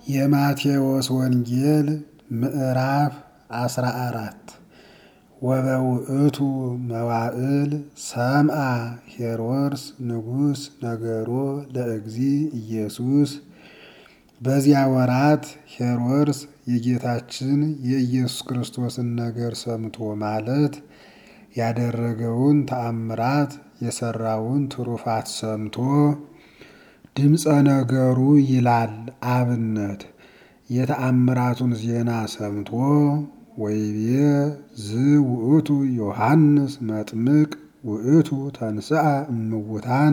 የማቴዎስ ወንጌል ምዕራፍ አስራ አራት ወበውእቱ መዋዕል ሰምአ ሄሮድስ ንጉሥ ነገሮ ለእግዚ ኢየሱስ። በዚያ ወራት ሄሮድስ የጌታችን የኢየሱስ ክርስቶስን ነገር ሰምቶ ማለት ያደረገውን ተአምራት የሰራውን ትሩፋት ሰምቶ ድምፀ ነገሩ ይላል አብነት የተአምራቱን ዜና ሰምቶ ወይቤ ዝ ውእቱ ዮሐንስ መጥምቅ ውእቱ ተንስአ እምውታን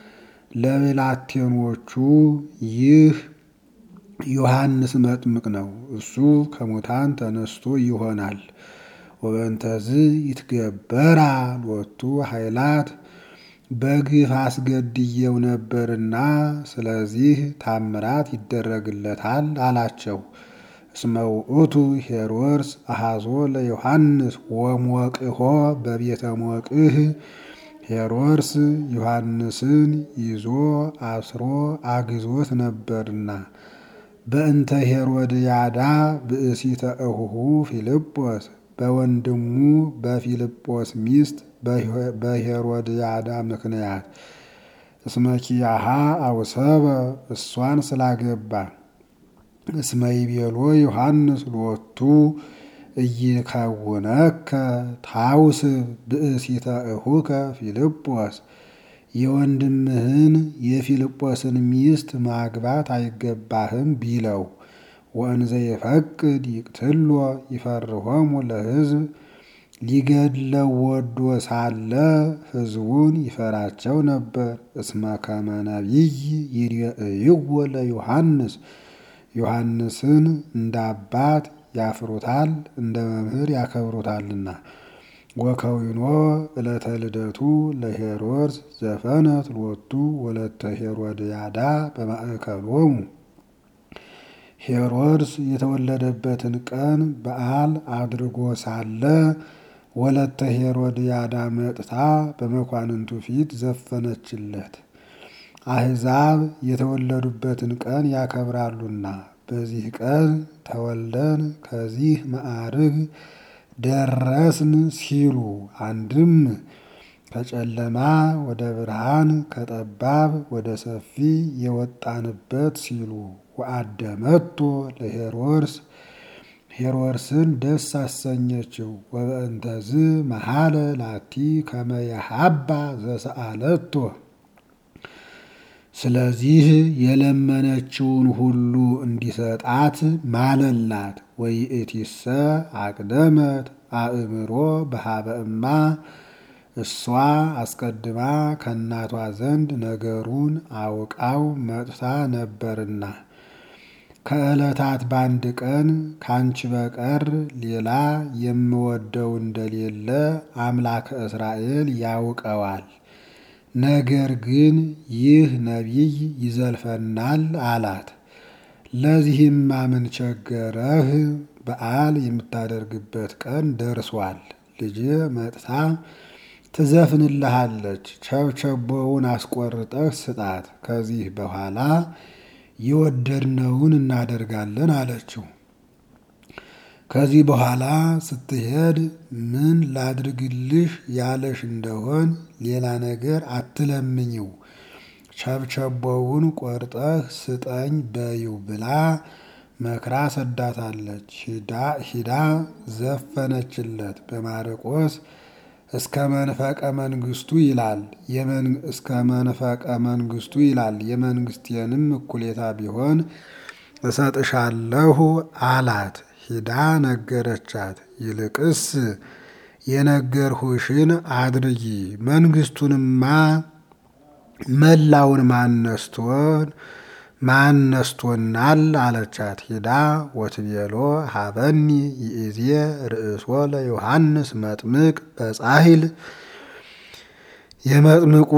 ለብላቴኖቹ ይህ ዮሐንስ መጥምቅ ነው፣ እሱ ከሙታን ተነስቶ ይሆናል። ወበንተዝ ይትገበራ ሎቱ ኃይላት በግፍ አስገድየው ነበርና ስለዚህ ታምራት ይደረግለታል አላቸው። እስመ ውእቱ ሄሮድስ አሐዞ ለዮሐንስ ወሞቅሆ በቤተ ሞቅህ ሄሮድስ ዮሐንስን ይዞ አስሮ አግዞት ነበርና በእንተ ሄሮድያዳ ብእሲተ እሁሁ ፊልጶስ በወንድሙ በፊልጶስ ሚስት በሄሮድያዳ ምክንያት እስመኪያሃ አውሰበ እሷን ስላገባ እስመ ይቤሎ ዮሐንስ ሎቱ እይከውነከ ታውስብ ብእሲተ እሁከ ፊልጶስ የወንድምህን የፊልጶስን ሚስት ማግባት አይገባህም ቢለው ወእንዘ የፈቅድ ይቅትሎ ይፈርሆሙ ለሕዝብ ሊገድለው ወዶ ሳለ ሕዝቡን ይፈራቸው ነበር። እስመ ከመ ነቢይ ይርእይዎ ለዮሐንስ ዮሐንስን እንደ አባት ያፍሩታል፣ እንደ መምህር ያከብሩታልና። ወከዊኖ ዕለተ ልደቱ ለሄሮድስ ዘፈነት ሎቱ ወለተ ሄሮድያዳ በማእከሎሙ ሄሮድስ የተወለደበትን ቀን በዓል አድርጎ ሳለ ወለተ ሄሮድያዳ መጥታ በመኳንንቱ ፊት ዘፈነችለት። አሕዛብ የተወለዱበትን ቀን ያከብራሉና በዚህ ቀን ተወልደን ከዚህ ማዕርግ ደረስን ሲሉ አንድም ከጨለማ ወደ ብርሃን ከጠባብ ወደ ሰፊ የወጣንበት ሲሉ ወአደመቶ ለሄሮድስ ሄሮድስን ደስ አሰኘችው። ወበእንተዝ መሐለ ላቲ ከመየሃባ ዘሰአለቶ ስለዚህ የለመነችውን ሁሉ እንዲሰጣት ማለላት። ወይእቲሰ አቅደመት አእምሮ በሃበ እማ እሷ አስቀድማ ከእናቷ ዘንድ ነገሩን አውቃው መጥታ ነበርና ከዕለታት በአንድ ቀን ካንቺ በቀር ሌላ የምወደው እንደሌለ አምላከ እስራኤል ያውቀዋል። ነገር ግን ይህ ነቢይ ይዘልፈናል አላት። ለዚህማ ምን ቸገረህ? በዓል የምታደርግበት ቀን ደርሷል። ልጄ መጥታ ትዘፍንልሃለች። ቸብቸቦውን አስቆርጠህ ስጣት። ከዚህ በኋላ የወደድነውን እናደርጋለን አለችው። ከዚህ በኋላ ስትሄድ ምን ላድርግልሽ ያለሽ እንደሆን ሌላ ነገር አትለምኝው፣ ቸብቸቦውን ቆርጠህ ስጠኝ በይው ብላ መክራ ሰዳታለች። ሂዳ ዘፈነችለት። በማርቆስ እስከ መንፈቀ መንግስቱ ይላል እስከ መንፈቀ መንግስቱ ይላል የመንግስቴንም እኩሌታ ቢሆን እሰጥሻለሁ አላት። ሂዳ ነገረቻት። ይልቅስ የነገርሁሽን አድርጊ፣ መንግስቱንማ መላውን ማነስቶን ማነስቶናል አለቻት። ሂዳ ወትቤሎ ሀበኒ ይእዜ ርእሶ ለዮሐንስ መጥምቅ በጻሂል የመጥምቁ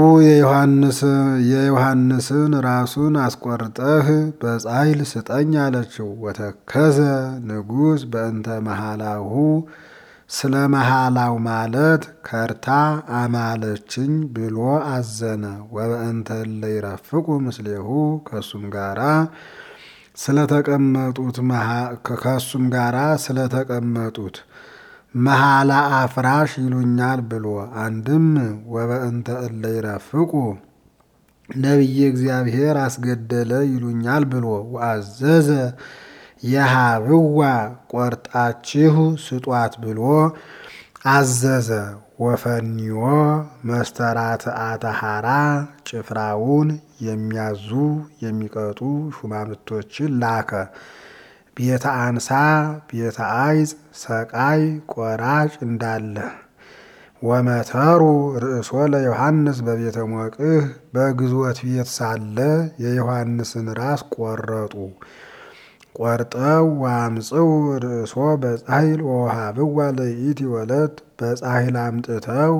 የዮሐንስን ራሱን አስቆርጠህ በጻሂል ስጠኝ አለችው። ወተከዘ ንጉሥ በእንተ መሃላሁ ስለ መሃላው ማለት ከርታ አማለችኝ ብሎ አዘነ። ወበእንተ እለ ይረፍቁ ምስሌሁ ከእሱም ጋራ ስለተቀመጡት ከሱም ጋራ ስለተቀመጡት መሐላ አፍራሽ ይሉኛል ብሎ አንድም ወበእንተ እለ ይረፍቁ ነቢየ እግዚአብሔር አስገደለ ይሉኛል ብሎ ወአዘዘ የሃብዋ ቆርጣችሁ ስጧት ብሎ አዘዘ። ወፈኒዮ መስተራትአተ ሐራ ጭፍራውን የሚያዙ የሚቀጡ ሹማምቶችን ላከ። ቤተ አንሳ ቤተ አይጽ ሰቃይ ቆራጭ እንዳለ ወመተሩ ርእሶ ለዮሐንስ በቤተ ሞቅህ በግዞት ቤት ሳለ የዮሐንስን ራስ ቆረጡ። ቆርጠው ዋምፅው ርእሶ በጻሂል ወውሃብዋ ለይእቲ ወለት በጻሂል አምጥተው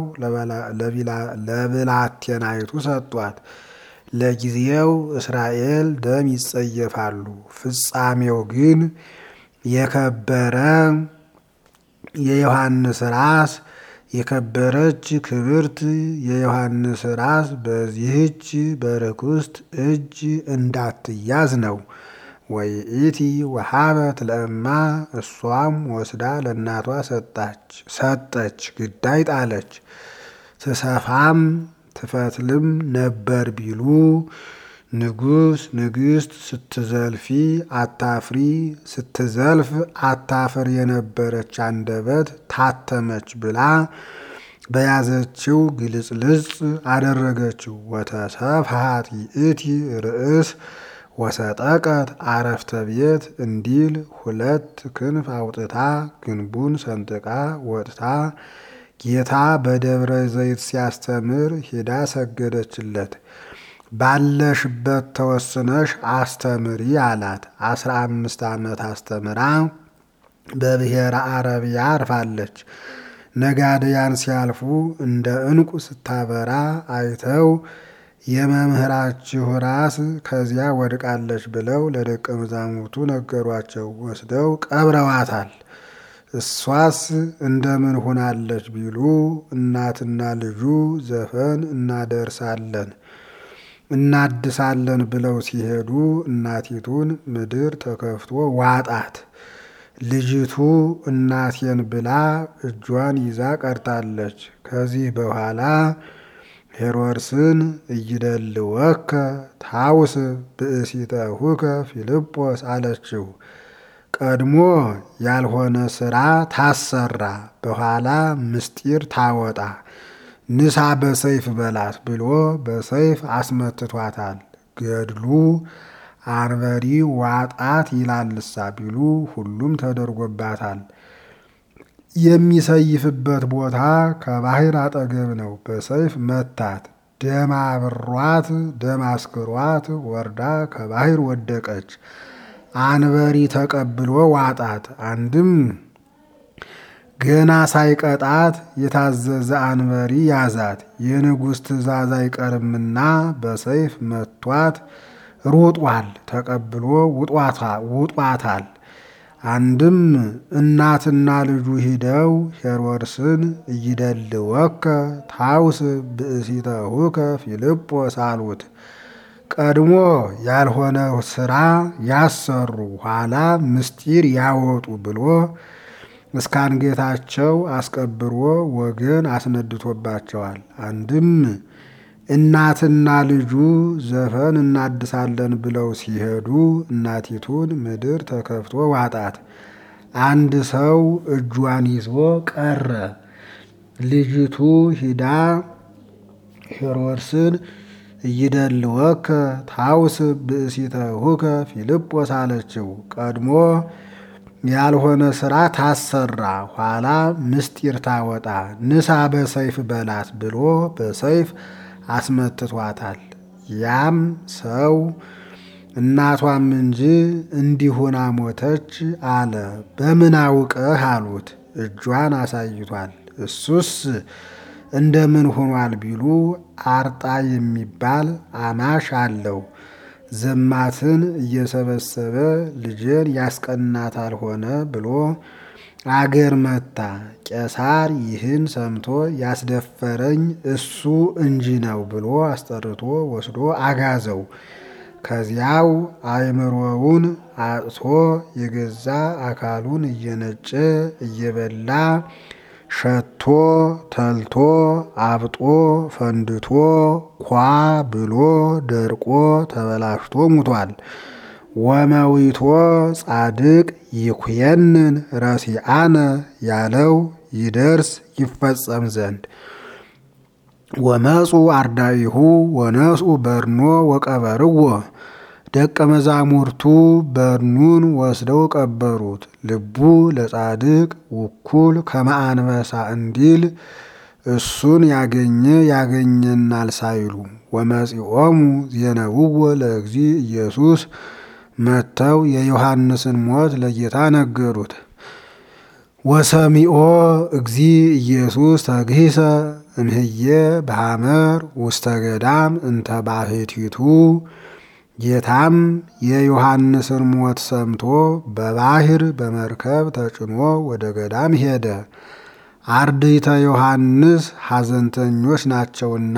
ለብላቴናይቱ ሰጧት። ለጊዜው እስራኤል ደም ይጸየፋሉ። ፍጻሜው ግን የከበረ የዮሐንስ ራስ የከበረች ክብርት የዮሐንስ ራስ በዚህች በርኩስት እጅ እንዳትያዝ ነው። ወይእቲ ወሃበት ለእማ እሷም ወስዳ ለእናቷ ሰጣች ሰጠች ግዳይ ጣለች። ትሰፋም ትፈትልም ነበር ቢሉ ንጉሥ ንግሥት ስትዘልፊ አታፍሪ ስትዘልፍ አታፍር የነበረች አንደበት ታተመች ብላ በያዘችው ግልጽልጽ አደረገችው። ወተሰፍሃት ይእቲ ርእስ ወሰጠቀት አረፍተ ቤት እንዲል ሁለት ክንፍ አውጥታ ግንቡን ሰንጥቃ ወጥታ ጌታ በደብረ ዘይት ሲያስተምር ሄዳ ሰገደችለት። ባለሽበት ተወስነሽ አስተምሪ አላት። አስራ አምስት ዓመት አስተምራ በብሔረ አረቢያ አርፋለች። ነጋድያን ሲያልፉ እንደ ዕንቁ ስታበራ አይተው የመምህራችሁ ራስ ከዚያ ወድቃለች ብለው ለደቀ መዛሙርቱ ነገሯቸው። ወስደው ቀብረዋታል። እሷስ እንደምን ሆናለች ቢሉ እናትና ልጁ ዘፈን እናደርሳለን እናድሳለን ብለው ሲሄዱ እናቲቱን ምድር ተከፍቶ ዋጣት። ልጅቱ እናቴን ብላ እጇን ይዛ ቀርታለች። ከዚህ በኋላ ሄሮድስን እይደልወከ ታውስ ብእሲተሁከ ፊልጶስ አለችው። ቀድሞ ያልሆነ ስራ ታሰራ፣ በኋላ ምስጢር ታወጣ፣ ንሳ በሰይፍ በላት ብሎ በሰይፍ አስመትቷታል። ገድሉ አንበሪ ዋጣት ይላልሳ ቢሉ ሁሉም ተደርጎባታል። የሚሰይፍበት ቦታ ከባህር አጠገብ ነው። በሰይፍ መታት። ደም አብሯት ደም አስክሯት ወርዳ ከባህር ወደቀች። አንበሪ ተቀብሎ ዋጣት። አንድም ገና ሳይቀጣት የታዘዘ አንበሪ ያዛት። የንጉሥ ትእዛዝ አይቀርምና በሰይፍ መቷት። ሩጧል። ተቀብሎ ውጧታል። አንድም እናትና ልጁ ሂደው ሄሮድስን እይደልወከ ታውስ ብእሲተሁከ ፊልጶስ አሉት። ቀድሞ ያልሆነ ስራ ያሰሩ ኋላ ምስጢር ያወጡ ብሎ እስካንጌታቸው አስቀብሮ ወገን አስነድቶባቸዋል። አንድም እናትና ልጁ ዘፈን እናድሳለን ብለው ሲሄዱ እናቲቱን ምድር ተከፍቶ ዋጣት። አንድ ሰው እጇን ይዞ ቀረ። ልጅቱ ሂዳ ሄሮድስን እይደልወከ ታውስ ብእሲተሁከ ፊልጶስ አለችው። ቀድሞ ያልሆነ ስራ ታሰራ፣ ኋላ ምስጢር ታወጣ፣ ንሳ በሰይፍ በላት ብሎ በሰይፍ አስመትቷታል። ያም ሰው እናቷም እንጂ እንዲሁና ሞተች አለ። በምን አውቀህ አሉት። እጇን አሳይቷል። እሱስ እንደምን ሆኗል ቢሉ አርጣ የሚባል አማሽ አለው። ዘማትን እየሰበሰበ ልጄን ያስቀናታል ሆነ ብሎ አገር መታ። ቄሳር ይህን ሰምቶ ያስደፈረኝ እሱ እንጂ ነው ብሎ አስጠርቶ ወስዶ አጋዘው። ከዚያው አእምሮውን አጥቶ የገዛ አካሉን እየነጨ እየበላ ሸቶ ተልቶ አብጦ ፈንድቶ ኳ ብሎ ደርቆ ተበላሽቶ ሙቷል። ወመዊቶ ጻድቅ ይኩየንን ረሲአነ ያለው ይደርስ ይፈጸም ዘንድ ወመፁ አርዳኢሁ ወነስኡ በርኖ ወቀበርዎ ደቀ መዛሙርቱ በርኑን ወስደው ቀበሩት። ልቡ ለጻድቅ ውኩል ከመአንበሳ እንዲል እሱን ያገኘ ያገኘናል ሳይሉ ወመጺኦሙ ዜነውዎ ለእግዚ ኢየሱስ መጥተው የዮሐንስን ሞት ለጌታ ነገሩት። ወሰሚኦ እግዚ ኢየሱስ ተግሂሰ እምህየ በሐመር ውስተ ገዳም እንተ ባሕቲቱ ጌታም የዮሐንስን ሞት ሰምቶ በባህር በመርከብ ተጭኖ ወደ ገዳም ሄደ። አርድእተ ዮሐንስ ሐዘንተኞች ናቸውና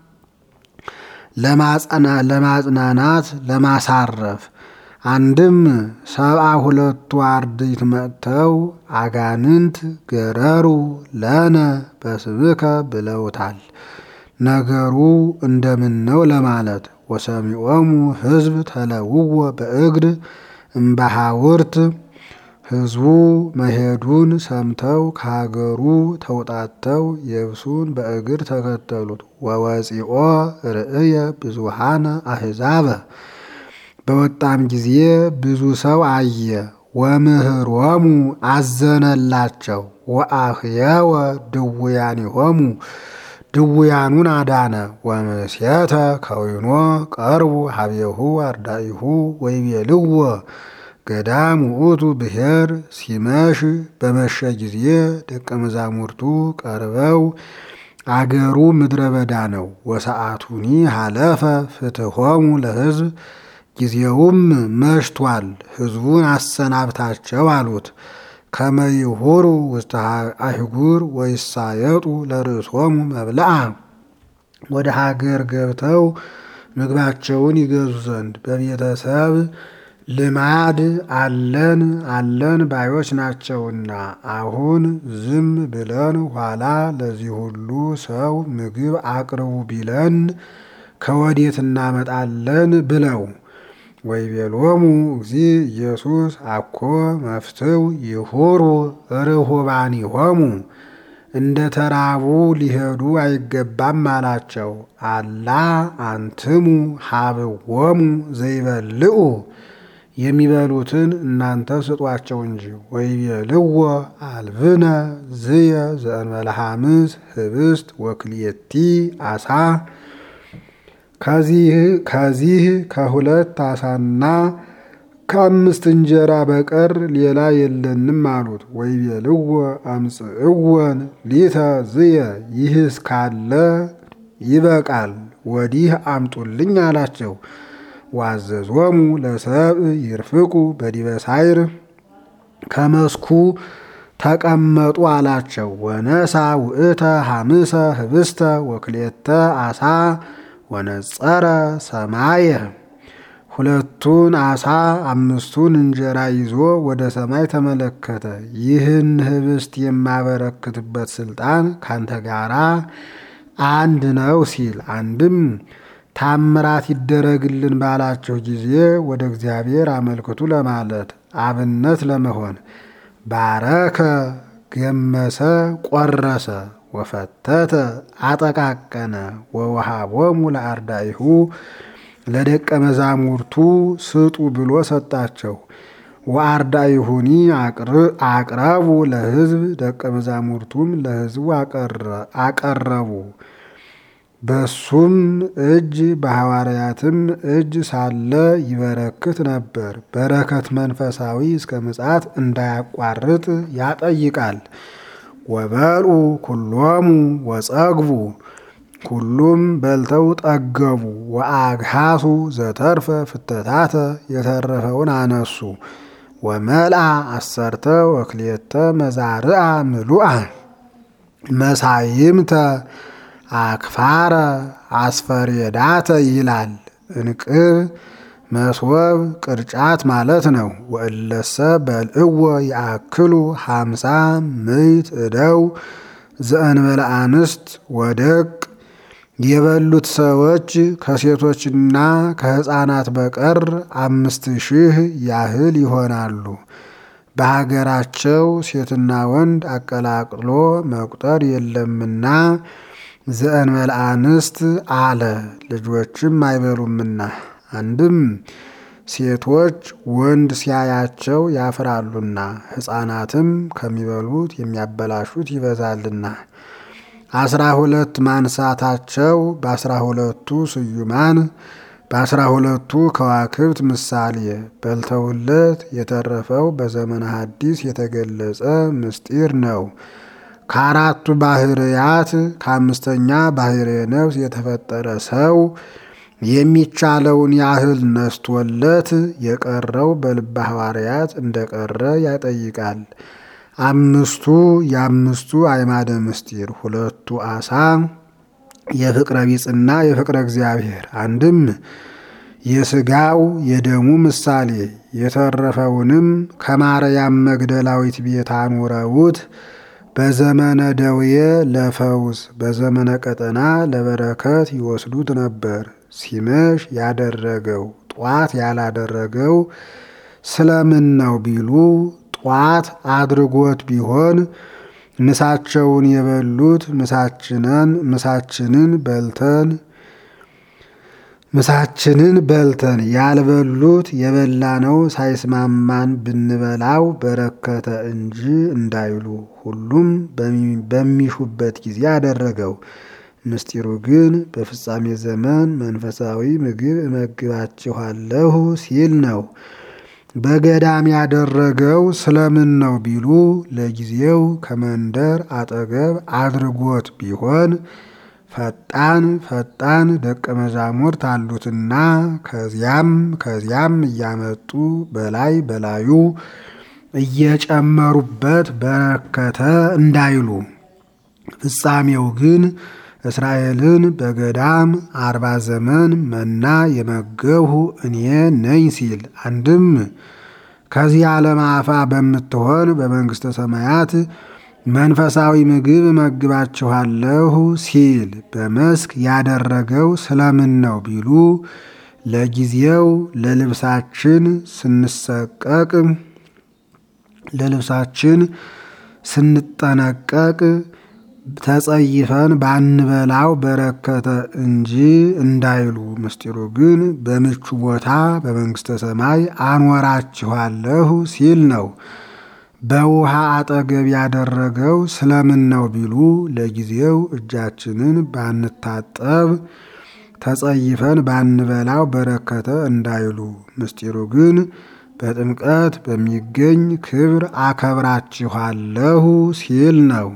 ለማጽናናት ለማሳረፍ አንድም ሰብአ ሁለቱ አርድእት መጥተው አጋንንት ገረሩ ለነ በስብከ ብለውታል። ነገሩ እንደምን ነው ለማለት ወሰሚዖሙ ሕዝብ ተለውወ በእግር እምባሃውርት ሕዝቡ መሄዱን ሰምተው ከሀገሩ ተውጣተው የብሱን በእግር ተከተሉት። ወወፂኦ ርእየ ብዙሃነ አሕዛበ በወጣም ጊዜ ብዙ ሰው አየ። ወምህሮሙ አዘነላቸው። ወአህየወ ድውያኒሆሙ ድውያኑን አዳነ። ወምስየተ ከዊኖ ቀርቡ ሀቤሁ አርዳኢሁ ወይቤልዎ ገዳም ውእቱ ብሔር ሲመሽ በመሸ ጊዜ ደቀ መዛሙርቱ ቀርበው አገሩ ምድረ በዳ ነው። ወሰዓቱኒ ሀለፈ ፍትሖሙ ለሕዝብ ጊዜውም መሽቷል፣ ሕዝቡን አሰናብታቸው አሉት። ከመይሁሩ ውስተ አህጉር ወይሳየጡ ለርእሶሙ መብልዓ ወደ ሀገር ገብተው ምግባቸውን ይገዙ ዘንድ በቤተሰብ ልማድ አለን አለን ባዮች ናቸውና አሁን ዝም ብለን ኋላ ለዚህ ሁሉ ሰው ምግብ አቅርቡ ቢለን ከወዴት እናመጣለን ብለው ወይቤሎሙ እግዚ ኢየሱስ አኮ መፍትው ይሁሩ ርሁባኒሆሙ እንደ ተራቡ ሊሄዱ አይገባም አላቸው። አላ አንትሙ ሀብዎሙ ዘይበልዑ የሚበሉትን እናንተ ስጧቸው እንጂ። ወይቤልዎ አልብነ ዝየ ዘእንበለ ሐምስ ህብስት ወክልኤቲ አሳ ከዚህ ከሁለት አሳና ከአምስት እንጀራ በቀር ሌላ የለንም አሉት። ወይቤልዎ አምጽእወን ሊተ ዝየ ይህስ ካለ ይበቃል፣ ወዲህ አምጡልኝ አላቸው። ዋዘዞሙ ለሰብእ ይርፍቁ በዲበ ሳይር ከመስኩ ተቀመጡ አላቸው። ወነሳ ውእተ ሐምሰ ህብስተ ወክልኤተ አሳ ወነጸረ ሰማየ ሁለቱን አሳ አምስቱን እንጀራ ይዞ ወደ ሰማይ ተመለከተ። ይህን ህብስት የማበረክትበት ስልጣን ካንተ ጋራ አንድ ነው ሲል አንድም ታምራት ይደረግልን ባላቸው ጊዜ ወደ እግዚአብሔር አመልክቱ ለማለት አብነት ለመሆን ባረከ፣ ገመሰ፣ ቆረሰ፣ ወፈተተ፣ አጠቃቀነ፣ ወወሃቦሙ ለአርዳኢሁ ለደቀ መዛሙርቱ ስጡ ብሎ ሰጣቸው። ወአርዳኢሁኒ አቅረቡ ለሕዝብ ደቀ መዛሙርቱም ለሕዝቡ አቀረቡ። በሱም እጅ በሐዋርያትም እጅ ሳለ ይበረክት ነበር። በረከት መንፈሳዊ እስከ ምጽአት እንዳያቋርጥ ያጠይቃል። ወበልዑ ኩሎሙ ወጸግቡ ሁሉም በልተው ጠገቡ። ወአግሃሱ ዘተርፈ ፍተታተ የተረፈውን አነሱ። ወመልአ አሰርተ ወክልኤተ መዛርአ ምሉአ መሳይምተ አክፋረ አስፈሬዳተ ይላል። እንቅብ መስወብ ቅርጫት ማለት ነው። ወእለሰ በልዕዎ ያክሉ ሃምሳ ምይት እደው ዘእንበለ አንስት ወደቅ የበሉት ሰዎች ከሴቶችና ከሕፃናት በቀር አምስት ሺህ ያህል ይሆናሉ። በሀገራቸው ሴትና ወንድ አቀላቅሎ መቁጠር የለምና ዘእንበለ አንስት አለ። ልጆችም አይበሉምና አንድም ሴቶች ወንድ ሲያያቸው ያፍራሉና ሕፃናትም ከሚበሉት የሚያበላሹት ይበዛልና አስራ ሁለት ማንሳታቸው በአስራ ሁለቱ ስዩማን በአስራ ሁለቱ ከዋክብት ምሳሌ በልተውለት የተረፈው በዘመነ ሐዲስ የተገለጸ ምስጢር ነው። ከአራቱ ባህርያት ከአምስተኛ ባህርየ ነፍስ የተፈጠረ ሰው የሚቻለውን ያህል ነስቶለት የቀረው በልበ ሐዋርያት እንደቀረ ያጠይቃል። አምስቱ የአምስቱ አዕማደ ምስጢር ሁለቱ አሳ የፍቅረ ቢጽና የፍቅረ እግዚአብሔር አንድም የስጋው የደሙ ምሳሌ የተረፈውንም ከማርያም መግደላዊት ቤት አኑረውት በዘመነ ደዌ ለፈውስ በዘመነ ቀጠና ለበረከት ይወስዱት ነበር። ሲመሽ ያደረገው ጧት ያላደረገው ስለምን ነው ቢሉ ጧት አድርጎት ቢሆን ምሳቸውን የበሉት ምሳችንን ምሳችንን በልተን ምሳችንን በልተን ያልበሉት የበላነው ሳይስማማን ብንበላው በረከተ እንጂ እንዳይሉ ሁሉም በሚሹበት ጊዜ አደረገው። ምስጢሩ ግን በፍጻሜ ዘመን መንፈሳዊ ምግብ እመግባችኋለሁ ሲል ነው። በገዳም ያደረገው ስለምን ነው ቢሉ ለጊዜው ከመንደር አጠገብ አድርጎት ቢሆን ፈጣን ፈጣን ደቀ መዛሙርት አሉትና ከዚያም ከዚያም እያመጡ በላይ በላዩ እየጨመሩበት በረከተ እንዳይሉ ፍጻሜው ግን እስራኤልን በገዳም አርባ ዘመን መና የመገብሁ እኔ ነኝ ሲል አንድም ከዚህ ዓለም አፋ በምትሆን በመንግሥተ ሰማያት መንፈሳዊ ምግብ እመግባችኋለሁ ሲል በመስክ ያደረገው ስለምን ነው ቢሉ ለጊዜው ለልብሳችን ስንሰቀቅ ለልብሳችን ስንጠነቀቅ ተጸይፈን ባንበላው በረከተ እንጂ እንዳይሉ ምስጢሩ ግን በምቹ ቦታ በመንግሥተ ሰማይ አኖራችኋለሁ ሲል ነው። በውሃ አጠገብ ያደረገው ስለምን ነው ቢሉ ለጊዜው እጃችንን ባንታጠብ ተጸይፈን ባንበላው በረከተ እንዳይሉ ምስጢሩ ግን በጥምቀት በሚገኝ ክብር አከብራችኋለሁ ሲል ነው።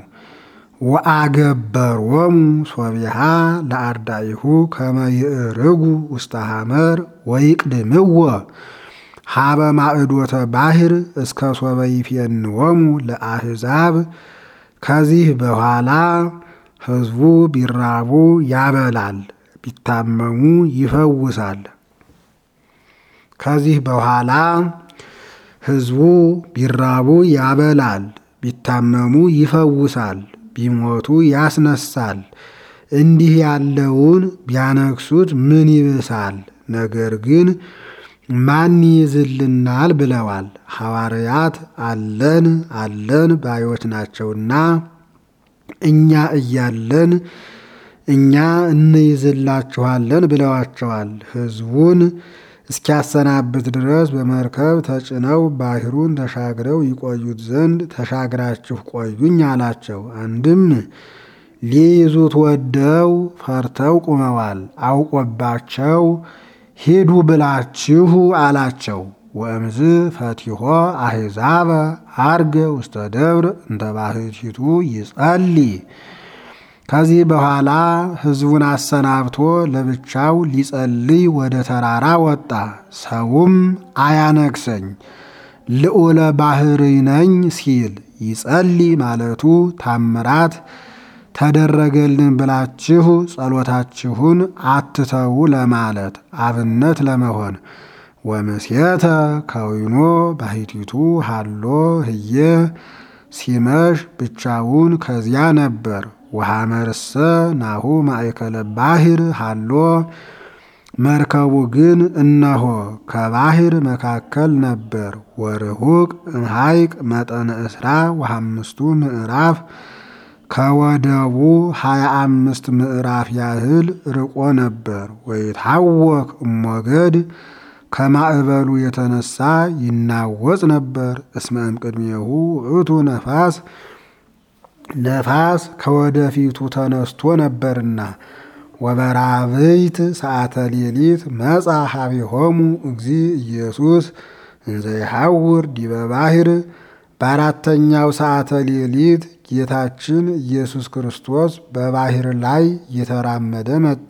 ወአገበሮሙ ሶቢሃ ለአርዳኢሁ ከመ ይዕርጉ ውስተ ሐመር ወይቅድምዎ ሀበ ማዕዶተ ባሕር እስከ ሶበ ይፌንዎሙ ለአሕዛብ። ከዚህ በኋላ ሕዝቡ ቢራቡ ያበላል፣ ቢታመሙ ይፈውሳል። ከዚህ በኋላ ሕዝቡ ቢራቡ ያበላል፣ ቢታመሙ ይፈውሳል፣ ቢሞቱ ያስነሳል። እንዲህ ያለውን ቢያነግሱት ምን ይብሳል? ነገር ግን ማን ይይዝልናል ብለዋል። ሐዋርያት አለን አለን ባዮች ናቸውና እኛ እያለን እኛ እንይዝላችኋለን ብለዋቸዋል። ሕዝቡን እስኪያሰናብት ድረስ በመርከብ ተጭነው ባሕሩን ተሻግረው ይቆዩት ዘንድ ተሻግራችሁ ቆዩኝ አላቸው። አንድም ሊይዙት ወደው ፈርተው ቁመዋል። አውቆባቸው ሂዱ ብላችሁ አላቸው። ወእምዝ ፈቲሖ አሕዛበ አርገ ውስተ ደብር እንተ ባሕቲቱ ይጸልይ። ከዚህ በኋላ ሕዝቡን አሰናብቶ ለብቻው ሊጸልይ ወደ ተራራ ወጣ። ሰውም አያነግሰኝ ልዑለ ባሕርይ ነኝ ሲል ይጸልይ ማለቱ ታምራት ተደረገልን ብላችሁ ጸሎታችሁን አትተዉ ለማለት አብነት ለመሆን ወምሴተ ከዊኖ ባሕቲቱ ሃሎ ህየ ሲመሽ ብቻውን ከዚያ ነበር። ወሐመርሰ ናሁ ማእከለ ባሕር ሃሎ መርከቡ ግን እነሆ ከባሕር መካከል ነበር። ወርሁቅ እምሐይቅ መጠነ እስራ ወሐምስቱ ምዕራፍ ከወደቡ ሀያ አምስት ምዕራፍ ያህል ርቆ ነበር። ወይታወክ እሞገድ ከማዕበሉ የተነሳ ይናወጽ ነበር። እስመ እምቅድሜሁ ውእቱ ነፋስ ነፋስ ከወደፊቱ ተነስቶ ነበርና። ወበራብይት ሰዓተ ሌሊት መጻ ሀቢሆሙ እግዚ ኢየሱስ እንዘ ይሐውር ዲበ ባሕር በአራተኛው ሰዓተ ሌሊት ጌታችን ኢየሱስ ክርስቶስ በባሕር ላይ እየተራመደ መጣ።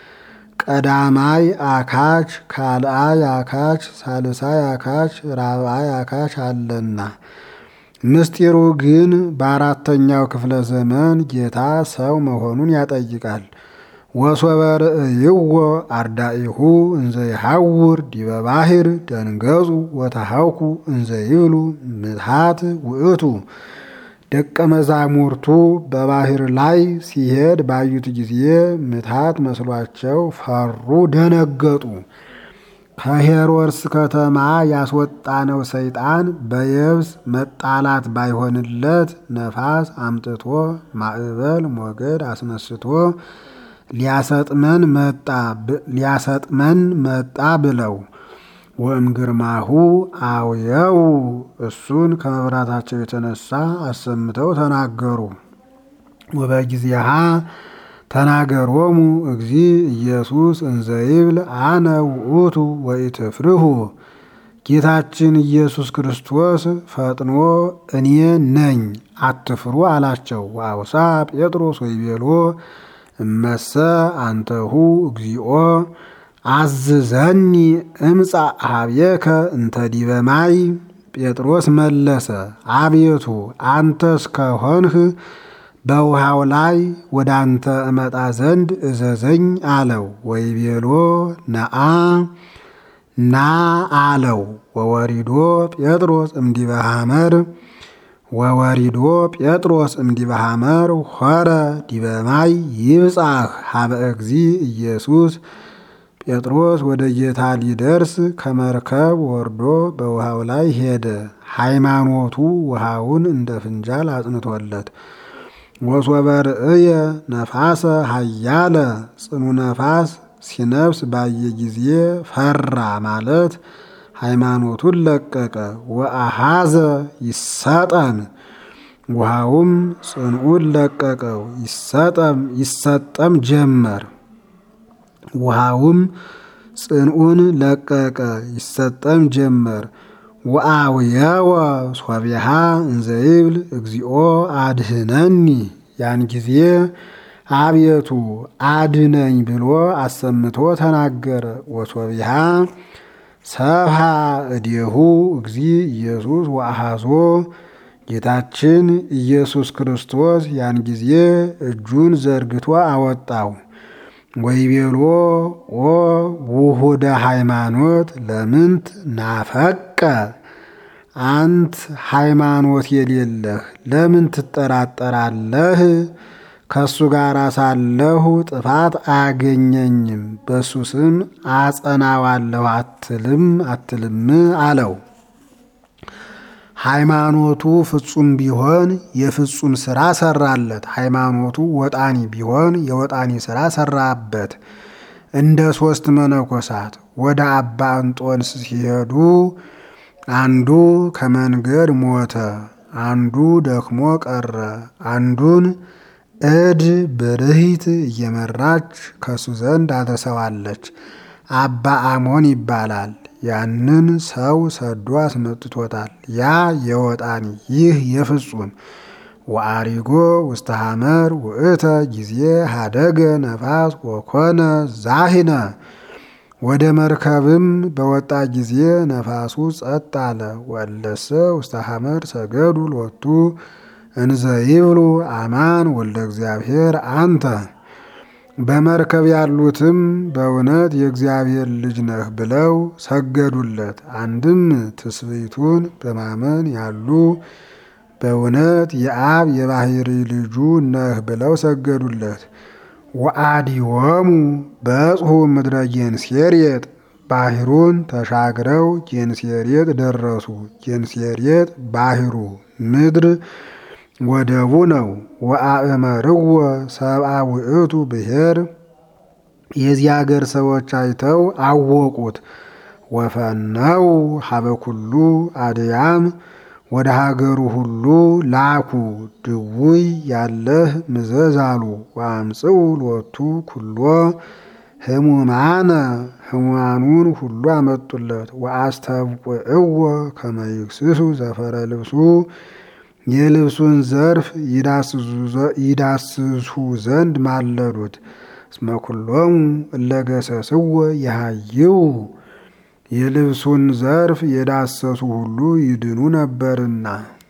ቀዳማይ አካች፣ ካልአይ አካች፣ ሳልሳይ አካች፣ ራብአይ አካች አለና ምስጢሩ ግን በአራተኛው ክፍለ ዘመን ጌታ ሰው መሆኑን ያጠይቃል። ወሶበ ርእይዎ አርዳኢሁ እንዘ ይሐውር ዲበ ባሕር ደንገጹ ወተሐውኩ እንዘ ይብሉ ምትሃት ውእቱ። ደቀ መዛሙርቱ በባሕር ላይ ሲሄድ ባዩት ጊዜ ምትሃት መስሏቸው ፈሩ፣ ደነገጡ። ከሄሮድስ ከተማ ያስወጣነው ሰይጣን በየብስ መጣላት ባይሆንለት ነፋስ አምጥቶ ማዕበል ሞገድ አስነስቶ ሊያሰጥመን መጣ ሊያሰጥመን መጣ ብለው ወእም ግርማሁ አውየው እሱን ከመብራታቸው የተነሳ አሰምተው ተናገሩ። ወበጊዜሃ ተናገሮሙ እግዚ ኢየሱስ እንዘይብል አነ ውእቱ ወኢትፍርሁ። ጌታችን ኢየሱስ ክርስቶስ ፈጥኖ እኔ ነኝ አትፍሩ አላቸው። ወአውሳ ጴጥሮስ ወይቤሎ እመሰ አንተሁ እግዚኦ አዝዘኒ እምጻ ሀብየከ እንተ ዲበ ማይ። ጴጥሮስ መለሰ አቤቱ አንተ እስከሆንህ በውሃው ላይ ወደ አንተ እመጣ ዘንድ እዘዘኝ አለው። ወይቤሎ ነአ ና አለው። ወወሪዶ ጴጥሮስ እምዲበ ሐመር ወወሪዶ ጴጥሮስ እምዲበ ሐመር ሆረ ዲበ ማይ ይብጻሕ ሀበ እግዚ ኢየሱስ። ጴጥሮስ ወደ ጌታ ሊደርስ ከመርከብ ወርዶ በውሃው ላይ ሄደ። ሃይማኖቱ ውሃውን እንደ ፍንጃል አጽንቶለት ወሶበ ርእየ ነፋሰ ኃያለ ጽኑ ነፋስ ሲነፍስ ባየ ጊዜ ፈራ ማለት ሃይማኖቱን ለቀቀ። ወአሃዘ ይሰጠም ውሃውም ጽንዑን ለቀቀው ይሰጠም ይሰጠም ጀመር። ውሃውም ጽንዑን ለቀቀ ይሰጠም ጀመር። ወአውየወ ሶቢሃ እንዘይብል እግዚኦ አድህነኒ። ያን ጊዜ አቤቱ አድነኝ ብሎ አሰምቶ ተናገረ። ወሶቢሃ ሰብሃ እዴሁ እግዚ ኢየሱስ ወአሃዞ ጌታችን ኢየሱስ ክርስቶስ ያን ጊዜ እጁን ዘርግቶ አወጣው። ወይቤሎ ኦ ውሁደ ሃይማኖት ለምንት ናፈቀ አንት ሃይማኖት የሌለህ ለምን ትጠራጠራለህ? ከእሱ ጋር ሳለሁ ጥፋት አያገኘኝም፣ በእሱ ስም አጸናዋለሁ አትልም አትልም አለው። ሃይማኖቱ ፍጹም ቢሆን የፍጹም ሥራ ሰራለት። ሃይማኖቱ ወጣኒ ቢሆን የወጣኒ ሥራ ሰራበት። እንደ ሦስት መነኮሳት ወደ አባ እንጦንስ ሲሄዱ አንዱ ከመንገድ ሞተ፣ አንዱ ደክሞ ቀረ። አንዱን እድ ብርሂት እየመራች ከሱ ዘንድ አድርሰዋለች። አባ አሞን ይባላል። ያንን ሰው ሰዶ አስመጥቶታል። ያ የወጣኒ ይህ የፍጹም ወአሪጎ ውስተ ሐመር ውእተ ጊዜ ሀደገ ነፋስ ወኮነ ዛሂነ። ወደ መርከብም በወጣ ጊዜ ነፋሱ ጸጥ አለ። ወለሰ ውስተ ሐመር ሰገዱ ሎቱ እንዘ ይብሉ አማን ወልደ እግዚአብሔር አንተ። በመርከብ ያሉትም በእውነት የእግዚአብሔር ልጅ ነህ ብለው ሰገዱለት። አንድም ትስብእቱን በማመን ያሉ በእውነት የአብ የባሕሪ ልጁ ነህ ብለው ሰገዱለት። ወአዲወሙ በጽሑ ምድረ ጌንሴሬጥ ባሕሩን ተሻግረው ጌንሴሬጥ ደረሱ። ጌንሴሬጥ ባሕሩ ምድር ወደቡ ነው። ወአእመርዎ ሰብአ ውእቱ ብሔር የዚህ አገር ሰዎች አይተው አወቁት። ወፈነው ሀበ ኩሉ አድያም ወደ ሀገሩ ሁሉ ላኩ። ድውይ ያለህ ምዘዝ አሉ። ወአምጽኡ ሎቱ ኩሎ ህሙማነ ህሙማኑን ሁሉ አመጡለት። ወአስተብቁዕዎ ከመ ይክስሱ ዘፈረ ልብሱ የልብሱን ዘርፍ ይዳስሱ ዘንድ ማለዱት። እስመ ኩሎሙ እለ ገሰስዎ የሃይው የልብሱን ዘርፍ የዳሰሱ ሁሉ ይድኑ ነበርና